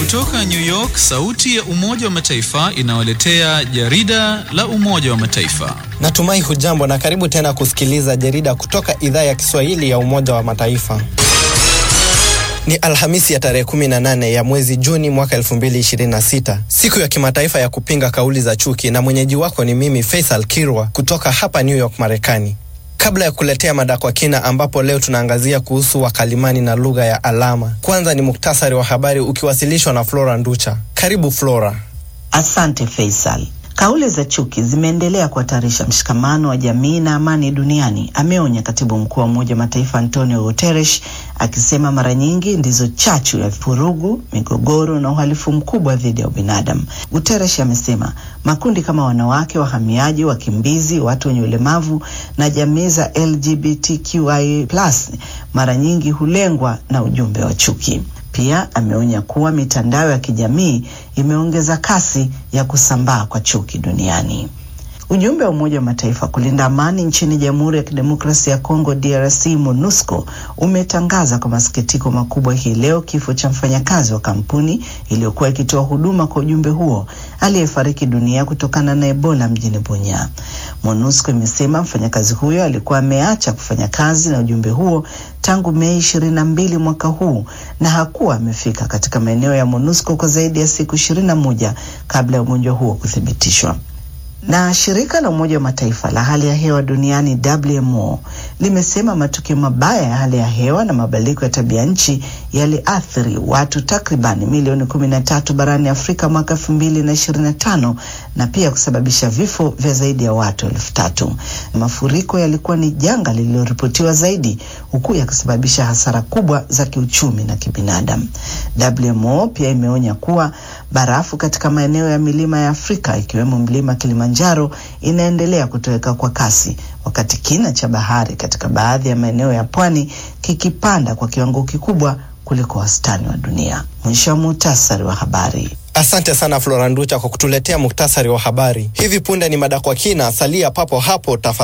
Kutoka New York, sauti ya Umoja wa Mataifa inawaletea jarida la Umoja wa Mataifa. Natumai hujambo na karibu tena kusikiliza jarida kutoka idhaa ya Kiswahili ya Umoja wa Mataifa. Ni Alhamisi ya tarehe 18 ya mwezi Juni mwaka 2026, siku ya kimataifa ya kupinga kauli za chuki, na mwenyeji wako ni mimi Faisal Kirwa kutoka hapa New York, Marekani. Kabla ya kuletea mada kwa kina, ambapo leo tunaangazia kuhusu wakalimani na lugha ya alama, kwanza ni muktasari wa habari ukiwasilishwa na Flora Nducha. Karibu Flora. Asante Faisal. Kauli za chuki zimeendelea kuhatarisha mshikamano wa jamii na amani duniani, ameonya katibu mkuu wa Umoja wa Mataifa Antonio Guterres, akisema mara nyingi ndizo chachu ya vurugu, migogoro na uhalifu mkubwa dhidi ya ubinadamu. Guterres amesema makundi kama wanawake, wahamiaji, wakimbizi, watu wenye ulemavu na jamii za LGBTQI+ mara nyingi hulengwa na ujumbe wa chuki. Pia ameonya kuwa mitandao ya kijamii imeongeza kasi ya kusambaa kwa chuki duniani. Ujumbe wa Umoja wa Mataifa kulinda amani nchini Jamhuri ya Kidemokrasia ya Kongo DRC, MONUSCO umetangaza kwa masikitiko makubwa hii leo kifo cha mfanyakazi wa kampuni iliyokuwa ikitoa huduma kwa ujumbe huo aliyefariki dunia kutokana na Ebola mjini Bunya. MONUSCO imesema mfanyakazi huyo alikuwa ameacha kufanya kazi na ujumbe huo tangu Mei ishirini na mbili mwaka huu na hakuwa amefika katika maeneo ya MONUSCO kwa zaidi ya siku ishirini na moja kabla ya ugonjwa huo kuthibitishwa na shirika la Umoja wa Mataifa la hali ya hewa duniani WMO limesema matukio mabaya ya hali ya hewa na mabadiliko ya tabia nchi yaliathiri watu takriban milioni kumi na tatu barani Afrika mwaka elfu mbili na ishirini na tano na pia kusababisha vifo vya zaidi ya watu elfu tatu. Mafuriko yalikuwa ni janga lililoripotiwa zaidi huku yakisababisha hasara kubwa za kiuchumi na kibinadamu. WMO pia imeonya kuwa barafu katika maeneo ya milima ya Afrika ikiwemo mlima Kilimanjaro inaendelea kutoweka kwa kasi, wakati kina cha bahari katika baadhi ya maeneo ya pwani kikipanda kwa kiwango kikubwa kuliko wastani wa dunia. Mwisho wa muhtasari wa habari. Asante sana Flora Nducha kwa kutuletea muktasari wa habari. Hivi punde ni mada kwa kina, salia papo hapo tafadhali.